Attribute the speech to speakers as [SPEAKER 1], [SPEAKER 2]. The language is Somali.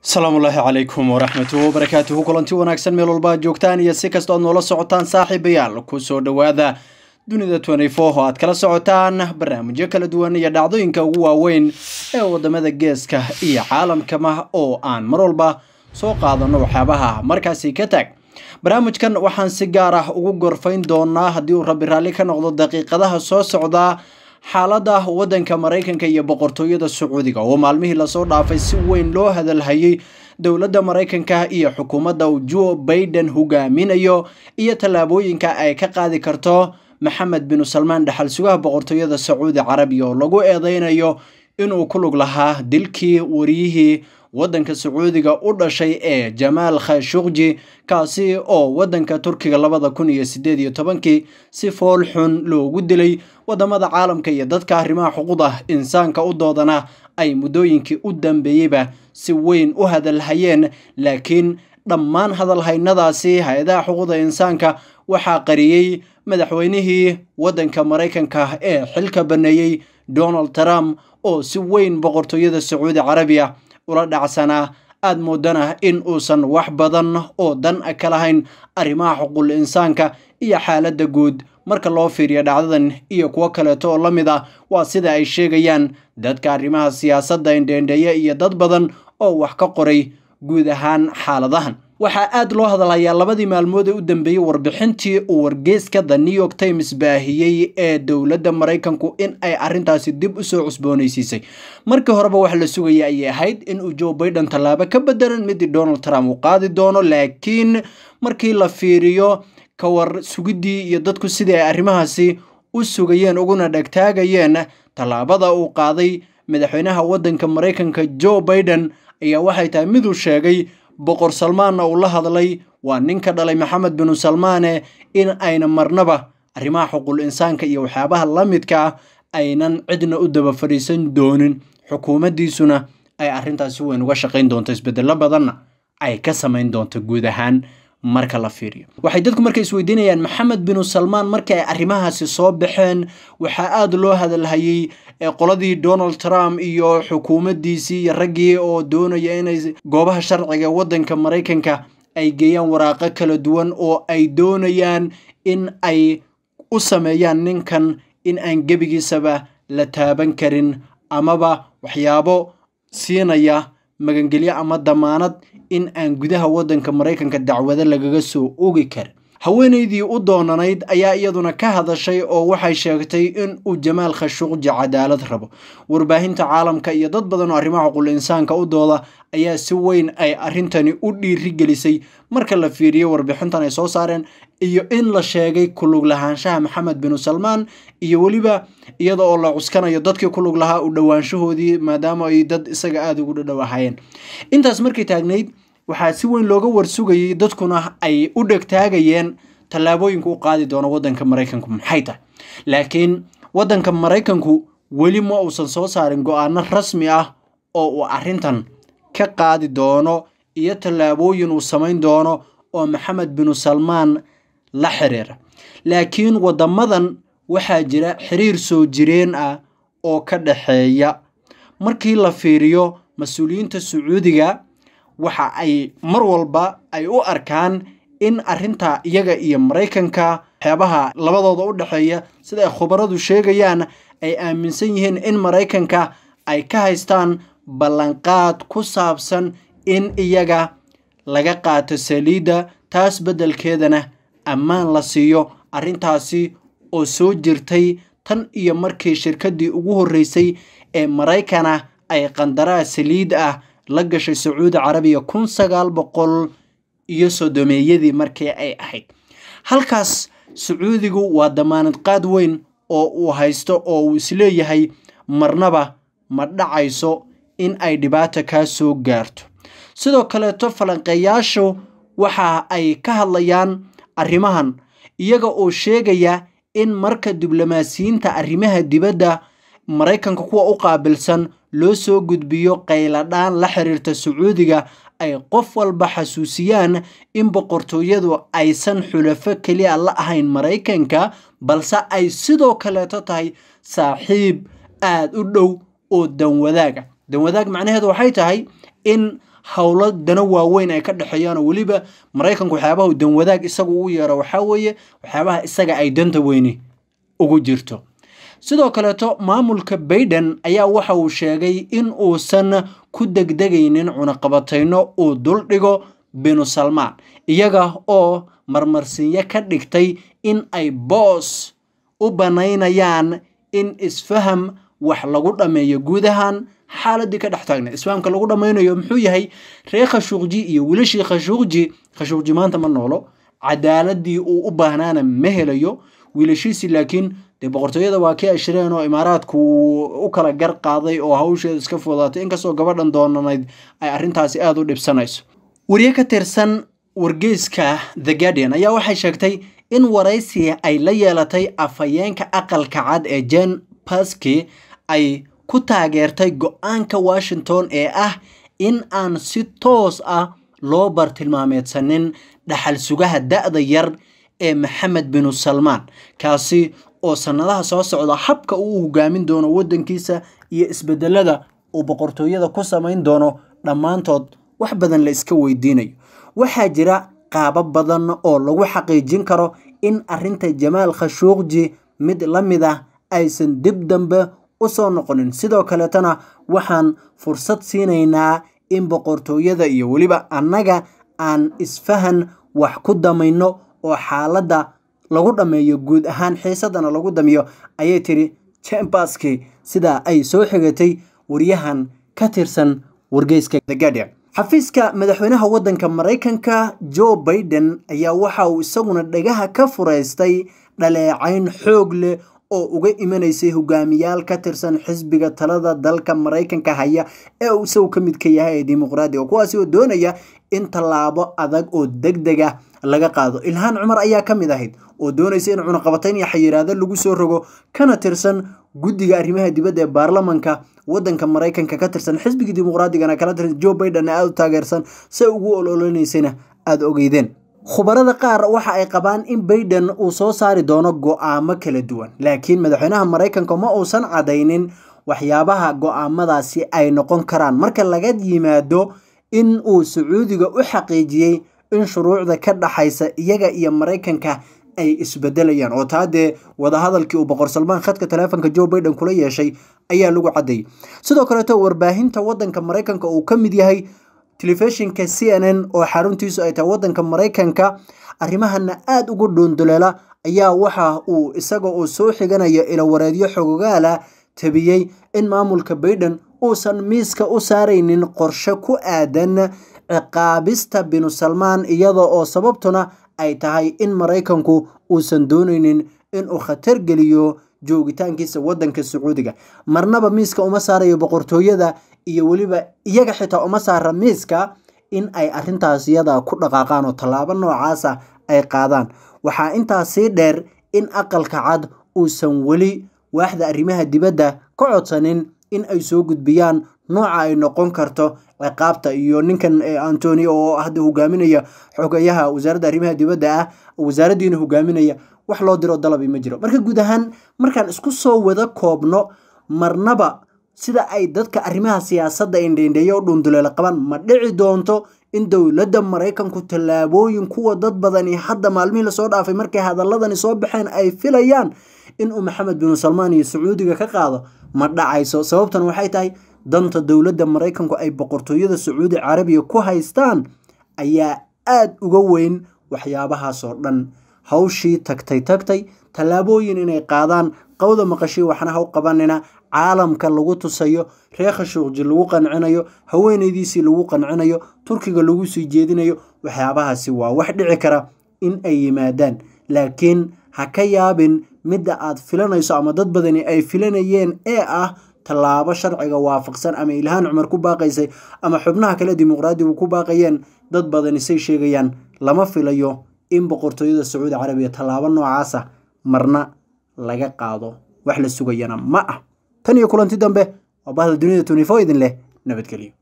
[SPEAKER 1] asalaamu ullaahi calaykum waraxmatuhi wabarakaatuhu kulanti wanaagsan meel walba aad joogtaan iyo si kasta oad noola socotaan saaxiibayaal kusoo dhowaada dunida oo aad kala socotaan barnaamijyo kala duwan iyo dhacdooyinka ugu waaweyn ee wadamada geeska iyo caalamkama oo aan mar walba soo qaadano waxyaabaha markaasi ka taag barnaamijkan waxaan si gaar ah ugu gorfayn doonaa haddii uu rabbi raalli ka noqdo daqiiqadaha soo socdaa xaalada wadanka maraykanka iyo boqortooyada sacuudiga oo maalmihii lasoo dhaafay si weyn loo hadalhayay dowladda maraykanka iyo xukuumadda uu joe baiden hogaaminayo iyo tallaabooyinka ay ka qaadi karto maxamed binu salmaan dhaxal sugaha boqortooyada sacuudi carabiya oo lagu eedeynayo inuu ku lug lahaa dilkii wariyihii wadanka sacuudiga u dhashay ee jamaal khashuqji kaasi oo wadanka turkiga labada kun iyo sideed iyo tobankii si fool xun loogu dilay wadamada caalamka iyo dadka arrimaha xuquuqda insaanka u doodana ay muddooyinkii u dambeeyeyba si weyn u hadalhayeen laakiin dhammaan hadalhaynadaasi hay-adaha xuquuqda insaanka waxaa qariyey madaxweynihii wadanka maraykanka ee xilka baneeyey donald trump oo si weyn boqortooyada sacuudi carabiya ula dhacsanaa aada moodana in uusan wax badan oo dan ka lahayn arrimaha xuquuqul insaanka iyo xaaladda guud marka loo fiiriyo dhacdadan iyo kuwo kaleeto oo la mid ah waa sida ay sheegayaan dadka arrimaha siyaasadda indheendheeye iyo dad badan oo wax ka qoray guud ahaan xaaladahan waxaa aada loo hadalhayaa labadii maalmood ee u dambeeyey warbixintii uu wargeyska the new york times baahiyey ee dowladda maraykanku in ay arrintaasi dib usoo cusboonaysiisay markii horeba wax la sugaya ayay ahayd in uu joe baiden tallaabo ka bedelan midii donald trump uu qaadi doono laakiin markii la fiiriyo kawar sugiddii iyo dadku sidii ay arrimahaasi u sugayeen uguna dhegtaagayeen tallaabada uu qaaday madaxweynaha waddanka maraykanka joe baiden ayaa waxay tahay miduu sheegay boqor salmaanna uu la hadlay waa ninka dhalay maxamed binu salmaane in ayna marnaba arrimaha xuquul insaanka iyo waxyaabaha la midka ah aynan cidna u daba fadhiisan doonin xukuumaddiisuna ay arrintaasi weyn uga shaqayn doonto isbedello badanna ay ka samayn doonto guud ahaan marka la fiiriyo waxay dadku marka isweydiinayaan maxamed binu salmaan markii ay arrimahaasi soo baxeen waxaa aada loo hadalhayey qoladii donald trump iyo xukuumaddiisii iyo raggii oo doonaya inay goobaha sharciga waddanka maraykanka ay geeyaan waraaqo kala duwan oo ay doonayaan in ay u sameeyaan ninkan in aan gebigiisaba la taaban karin amaba waxyaabo siinaya magangelyo ama damaanad in aan gudaha waddanka maraykanka dacwado lagaga soo ogi karin haweenaydii u doonanayd ayaa iyaduna ka hadashay oo waxay sheegtay in uu jamaal khashuqji cadaalad rabo warbaahinta caalamka iyo dad badan oo arrimaha xuquul insaanka u dooda ayaa si weyn ay arrintani u dhiirigelisay marka la fiiriyo warbixintan ay soo saareen iyo in la sheegay kulug lahaanshaha maxamed binu salmaan iyo weliba iyada oo la cuskanayo dadkii kulug lahaa u dhowaanshahoodii maadaama ay dad isaga aada ugu dhadhowahayeen intaas markay taagnayd waxaa si weyn looga warsugayay dadkuna ay u dhegtaagayeen tallaabooyinka u qaadi doono waddanka maraykanku maxay tahay laakiin waddanka maraykanku weli ma uusan soo saarin go-aano rasmi ah oo uu arrintan ka qaadi doono iyo tallaabooyin uu samayn doono oo maxamed binu salmaan la xiriira laakiin waddamadan waxaa jira xiriir soo jireen ah oo ka dhaxeeya markii la fiiriyo mas-uuliyiinta sacuudiga waxa ay mar walba ay u arkaan in arrinta iyaga iyo maraykanka waxyaabaha labadooda u dhexeeya sida ay khubaradu sheegayaan ay aaminsan yihiin in maraykanka ay ka haystaan ballanqaad ku saabsan in iyaga laga qaato saliidda taas beddelkeedana ammaan la siiyo arrintaasi oo soo jirtay tan iyo markii shirkaddii ugu horreysay ee maraykana ay qandaraa saliid ah la gashay sacuudi carabiya kun sagaal boqol iyo sodomeeyadii markii ay ahayd halkaas sacuudigu waa damaanad qaad weyn oo uu haysto oo uu isleeyahay marnaba ma dhacayso in ay dhibaata kaa soo gaarto sidoo kaleeto falanqeeyaashu waxa ay ka hadlayaan arrimahan iyaga oo sheegaya in marka diblomaasiyiinta arrimaha dibadda maraykanka kuwa u qaabilsan loo soo gudbiyo qayladhaan la xiriirta sacuudiga ay qof walba xasuusiyaan in boqortooyadu aysan xulafo keliya la ahayn maraykanka balse ay sidoo kaleeto tahay saaxiib aada u dhow oo danwadaaga danwadaag macnaheedu waxay tahay in howlo dano waaweyn ay ka dhexeeyaan oo weliba maraykanku waxyaabaha dan wadaag isagu u yeero waxaa weeye waxyaabaha isaga ay danta weyni ugu jirto sidoo kaleeto maamulka baiden ayaa waxa uu sheegay in uusan ku degdegaynin cunaqabatayno uu duldhigo binu salmaan iyaga oo marmarsiinyo ka dhigtay in ay boos u banaynayaan in isfaham wax lagu dhammeeyo guud ahaan xaaladii ka dhex taagna isfahamka lagu dhammaynayo muxuu yahay reer khashuuqji iyo wiilashii khashuuqji khashuuqji maanta ma noolo cadaaladii uu u baahnaana ma helayo wiilashiisi laakiin dee boqortooyada waa kii ay shireen oo imaaraadku u kala gar qaaday oo hawsheeda iska fudaatay inkastoo gabadhan doonanayd ay arrintaasi aada u dhibsanayso wariye ka tirsan wargeyska the guardian ayaa waxay sheegtay in waraysi ay la yeelatay afhayeenka aqalka cad ee jen baski ay ku taageertay go-aanka washington ee ah in aan si toos ah loo bartilmaameedsanin dhaxal sugaha da-da yar ee maxamed binu salmaan kaasi oo sannadaha soo socda habka uu hogaamin doono waddankiisa iyo isbedelada uu boqortooyada ku samayn doono dhammaantood wax badan la iska weydiinayo waxaa jira qaabo badan oo lagu xaqiijin karo in arrinta jamaal khashuuqji mid la mid ah aysan dib dambe u soo noqonin sidoo kaleetana waxaan fursad siinaynaa in boqortooyada iyo weliba annaga aan isfahan wax ku damayno oo xaaladda lagu dhammeeyo guud ahaan xiisadana lagu damiyo ayay tiri chamberski sidaa ay soo xigatay waryahan ka tirsan wargeyska the guardian xafiiska madaxweynaha waddanka maraykanka joe baiden ayaa waxa uu isaguna dhagaha ka furaystay dhaleecayn xoog leh oo uga imanaysay hogaamiyaal ka tirsan xisbiga talada dalka maraykanka haya ee uu isagu ka midka yahay ee dimuqraadiga kuwaasi oo doonaya in tallaabo adag oo deg deg ah laga qaado ilhaan cumar ayaa ka mid ahayd oo doonaysa in cunaqabatayn iyo xayiraado lagu soo rogo kana tirsan guddiga arrimaha dibadda ee baarlamanka waddanka maraykanka ka tirsan xisbigii dimuqraadigana kala tirsan joe baiden aada u taageersan say ugu ololeynaysana aada ogeydeen khubarada qaar waxa ay qabaan in baiden uu soo saari doono go-aamo kala duwan laakiin madaxweynaha maraykanka ma uusan cadaynin waxyaabaha go-aamadaasi ay noqon karaan marka laga yimaado in uu sacuudiga u xaqiijiyey in shuruucda ka dhaxaysa iyaga iyo maraykanka ay isbedelayaan oo taa dee wadahadalkii uu boqor salmaan khadka taleefonka joe baiden kula yeeshay ayaa lagu caddeeyey sidoo kaleeto warbaahinta waddanka maraykanka uu ka mid yahay telefishinka c n n oo xaruntiisu ay tahay waddanka maraykanka arrimahana aada ugu dhuunduleela ayaa waxa uu isaga oo soo xiganayo ilawareedyo xogogaala tabiyey in maamulka baiden uusan miiska u saaraynin qorshe ku aadan ciqaabista binu salmaan iyada oo sababtuna ay tahay in maraykanku uusan doonaynin inuu khatar geliyo joogitaankiisa waddanka sacuudiga marnaba miiska uma saarayo boqortooyada iyo weliba iyaga xitaa uma saara miiska in ay arrintaas iyada ku dhaqaaqaan oo tallaabo noocaasa ay qaadaan waxaa intaas sii dheer in aqalka cad uusan weli waaxda arrimaha dibadda ka codsanin in ay soo gudbiyaan nooca ay noqon karto ciqaabta iyo ninkan antoni oo hadda hogaaminaya xogayaha wasaaradda arrimaha dibadda ah wasaaraddiina hogaaminaya wax loo diro dalabi ma jiro marka guud ahaan markaan isku soo wada koobno marnaba sida ay dadka arrimaha siyaasadda indheindheeya u dhunduleela qabaan ma dhici doonto in dowladda maraykanku tallaabooyin kuwa dad badani hadda maalmihii lasoo dhaafay markay hadaladani soo baxeen ay filayaan inuu maxamed binu salmaan iyo sacuudiga ka qaado ma dhacayso sababtan waxay tahay danta dowladda maraykanku ay boqortooyada sacuudi carabiya ku haystaan ayaa aada uga weyn waxyaabahaasoo dhan hawshii tagtay tagtay tallaabooyin inay qaadaan qawda maqashii waxna haw qabanina caalamka lagu tusayo reer khashuuqji lagu qancinayo haweenaydiisii lagu qancinayo turkiga lagu sii jeedinayo waxyaabahaasi waa wax dhici kara in ay yimaadaan laakiin ha ka yaabin midda aad filanayso ama dad badani ay filanayeen ee ah tallaabo sharciga waafaqsan ama ilhaan cumar ku baaqaysay ama xubnaha kale dimuqraadigu ku baaqayeen dad badani say sheegayaan lama filayo in boqortooyada sacuudi carabiya tallaabo noocaasa marna laga qaado wax la sugayana ma ah tan iyo kulanti dambe waa bahda dunida tunifo idin leh nabadgelyo